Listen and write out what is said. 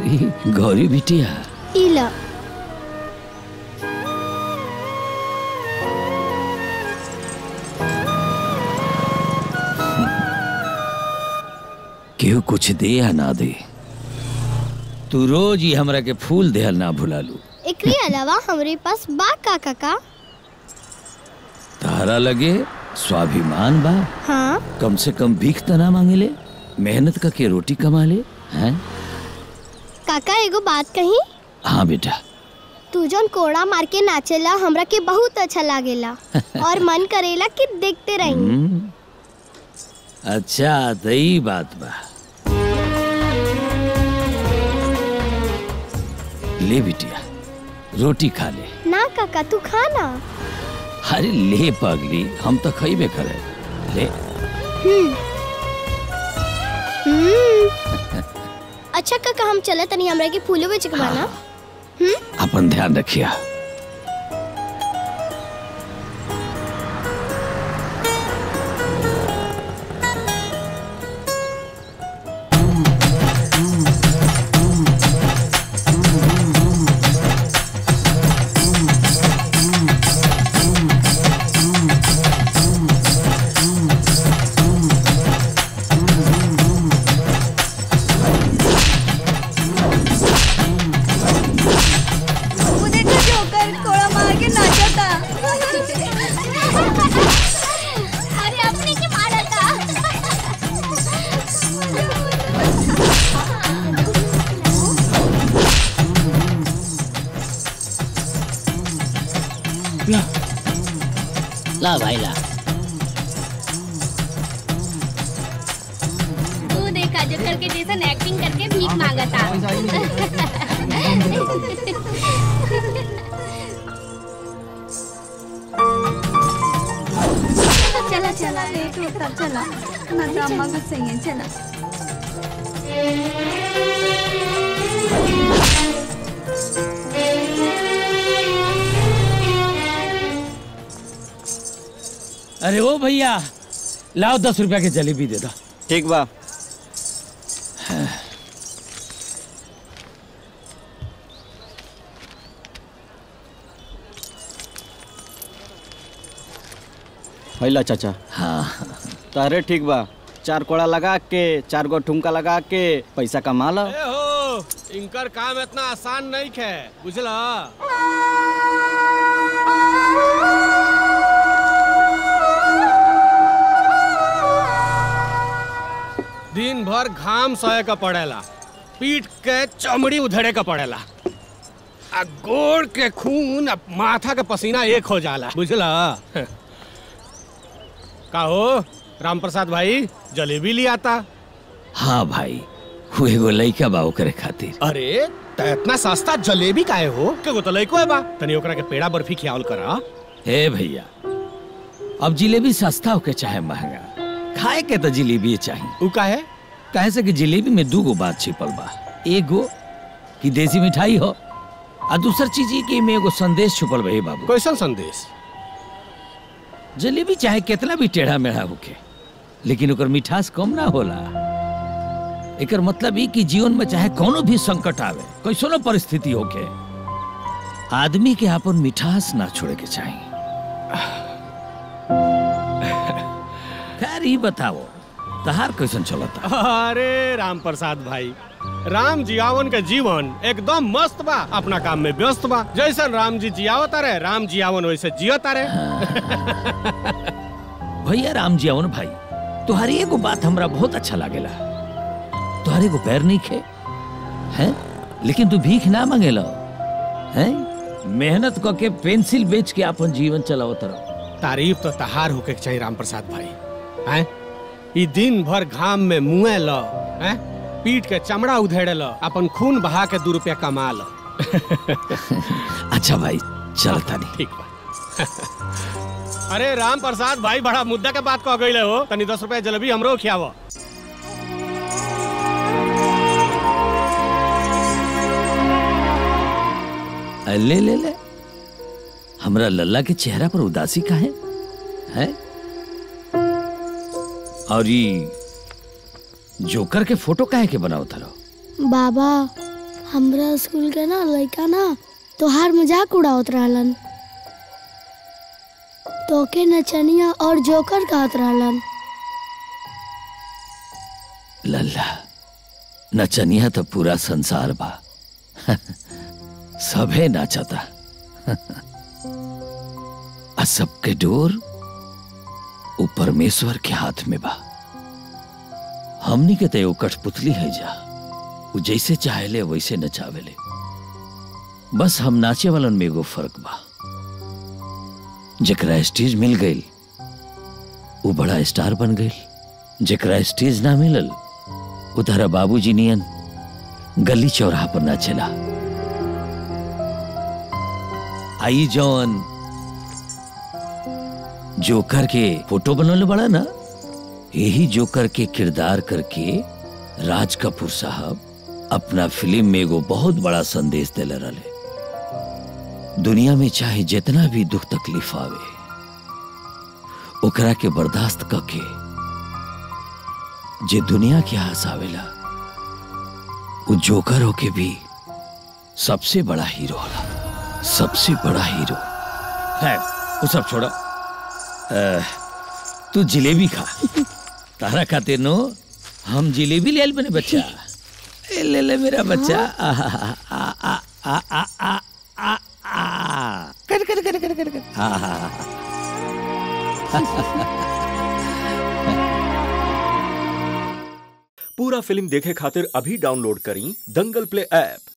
अरे गौरी बिटिया इला केहू कुछ दे या ना दे तू रोज ही हमरा के फूल देहल ना भुलालू एकरे अलावा हमरे पास बा का काका तारा लगे स्वाभिमान बा हाँ कम से कम भीख त ना मांगेले मेहनत का के रोटी कमा ले हैं काका एगो बात कही हाँ बेटा तू जौन कोड़ा मार के नाचेला हमरा के बहुत अच्छा लागेला और मन करेला कि देखते रही हम्म, अच्छा तो ई बात बा ले बिटिया रोटी खा ले ना काका तू खाना अरे ले पगली हम तो खइबे करे ले अच्छा काका हम चले तनी हमरा के फूलो बेच के बाना अपन ध्यान रखिया वो देखो जोकर कोड़ा मार के नाचा था अरे अपने के मारा था ला भाई ला तू देखा जोकर के जैसा एक्टिंग करके भीख मांगा था चला चला लेट होता चला ना तो अम्मा गुस्से हैं चला अरे ओ भैया लाओ दस रुपया के जलेबी दे दो ठीक बा हैला चाचा हाँ तारे ठीक बा चार कोड़ा लगा के चार गो ठुमका लगा के पैसा कमा ला ए हो इनकर काम इतना आसान नहीं है बुझला दिन भर घाम सहे का पड़ेला पीट के चमड़ी उधड़े का पड़ेला आ गोड़ के खून आ माथा के पसीना एक हो जाला बुझला का हो राम प्रसाद भाई जलेबी ले आता हाँ भाई वो एगो लइका बा ओकरे खातिर अरे त इतना सस्ता जलेबी काहे हो के गो तो लइको है बा तनी ओकरा के पेड़ा बर्फी खियावल करा हे भैया अब जिलेबी सस्ता होके चाहे महंगा खाए के तो जिलेबी चाहिए उ काहे काहे से कि जिलेबी में दू गो बात छिपल बा एगो कि देसी मिठाई हो आ दूसर चीज ये कि में एगो संदेश छुपल बा हे बाबू कैसन संदेश जलेबी चाहे कितना भी टेढ़ा मेढ़ा होके लेकिन ओकर मिठास कम ना होला एकर मतलब ई कि जीवन में चाहे कोनो भी संकट आवे कैसनो परिस्थिति होके आदमी के अपन मिठास ना छोड़े के चाहिए खैर ही बताओ तहार कैसन चलता अरे राम प्रसाद भाई राम जियावन का जीवन एकदम मस्त बा अपना काम में व्यस्त बा जैसन राम जी जियावता रहे राम जियावन वैसे जियता रहे भैया राम जी अवन भाई तुम्हारी एगो बात हमरा बहुत अच्छा लागेला तुम्हारे को पैर नहीं खे हैं लेकिन तू भीख ना मांगेला हैं मेहनत क के पेंसिल बेच के अपन जीवन चलाओ तरह तारीफ तो तहार होके के चाहिए राम प्रसाद भाई हैं ई दिन भर घाम में मुए ल हैं पीट के चमड़ा उधेड़े ल अपन खून बहा के दू रुपया कमा ल अच्छा भाई चलता नहीं ठीक बा अरे राम प्रसाद भाई बड़ा मुद्दा के बात कह गई हो तनी दस रुपया जलेबी हमरो खियाव अ, ले ले ले हमरा लल्ला के चेहरा पर उदासी का है हैं और ये जोकर के फोटो काहे के बनाओ थरो बाबा हमरा स्कूल के ना लड़का ना तोहार मजाक उड़ावत रहलन तोके नचनिया और जोकर कहत रहलन लल्ला नचनिया तो पूरा संसार बा सभे नाचता आ सबके डोर उ परमेश्वर के हाथ में बा हमनी के तो एगो कठपुतली है जा उ जैसे चाहेले वैसे नचावेले बस हम नाचे वालन में एगो फर्क बा जेकरा स्टेज मिल गई वो बड़ा स्टार बन गई जेकरा स्टेज ना मिलल उधर बाबूजी नियन गली चौराहा पर नाचेला आई जौन जोकर के फोटो बनवले बड़ा ना यही जोकर के किरदार करके राज कपूर साहब अपना फिल्म में एगो बहुत बड़ा संदेश देले रहे दुनिया में चाहे जितना भी दुख तकलीफ आवे ओकरा के बर्दाश्त करके जे दुनिया के आस आवेला वो जोकर होके भी सबसे बड़ा हीरो होला सबसे बड़ा हीरो है वो सब छोड़ो अ, तू जिलेबी खा तारा खातिर नो हम जिलेबी ले आइल बने बच्चा ए, ले ले मेरा बच्चा आ आ आ आ आ आ आ आ आ कर कर कर कर कर कर हाँ हाँ हाँ पूरा फिल्म देखे खातिर अभी डाउनलोड करी दंगल प्ले ऐप